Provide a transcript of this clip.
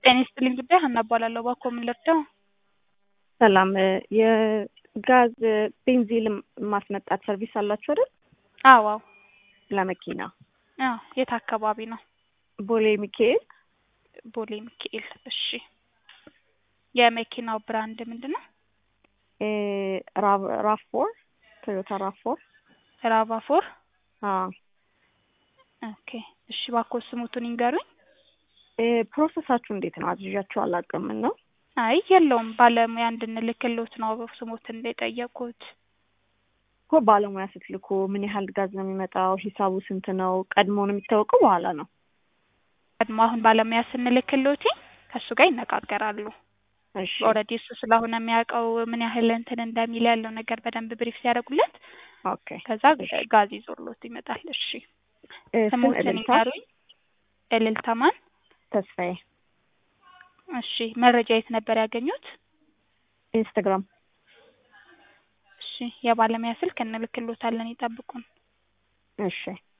ጤና ይስጥልኝ ጉዳይ ሀና እባላለሁ። እባክዎ ምን ልርዳው? ሰላም የጋዝ ቤንዚል ማስመጣት ሰርቪስ አላችሁ አይደል? አዎ አዎ ለመኪና አዎ። የት አካባቢ ነው? ቦሌ ሚካኤል ቦሌ ሚካኤል። እሺ የመኪናው ብራንድ ምንድን ነው? ራፎር ቶዮታ ራፎር ራቫፎር። አዎ። ኦኬ እሺ እባክዎ ስሙቱን ይንገሩኝ። ፕሮሰሳችሁ እንዴት ነው? አዝዣችሁ አላውቅም ነው። አይ የለውም ባለሙያ እንድንልክሎት ነው ስሙትን እንደጠየቁት። እኮ ባለሙያ ስትልኩ ምን ያህል ጋዝ ነው የሚመጣው? ሂሳቡ ስንት ነው? ቀድሞ ነው የሚታወቀው በኋላ ነው? ቀድሞ አሁን ባለሙያ ስንልክሎት ከእሱ ጋር ይነጋገራሉ። እሺ ኦልሬዲ እሱ ስለሆነ የሚያውቀው ምን ያህል እንትን እንደሚል ያለው ነገር በደንብ ብሪፍ ሲያደርጉለት ኦኬ። ከዛ ጋዝ ይዞሎት ይመጣል። እሺ ስም ስሙትን እልልታ ይንገሩኝ። እልልታ ማን? ተስፋዬ እሺ መረጃ የት ነበር ያገኙት? ኢንስታግራም እሺ የባለሙያ ስልክ እንልክሎታለን፣ ይጠብቁን። እሺ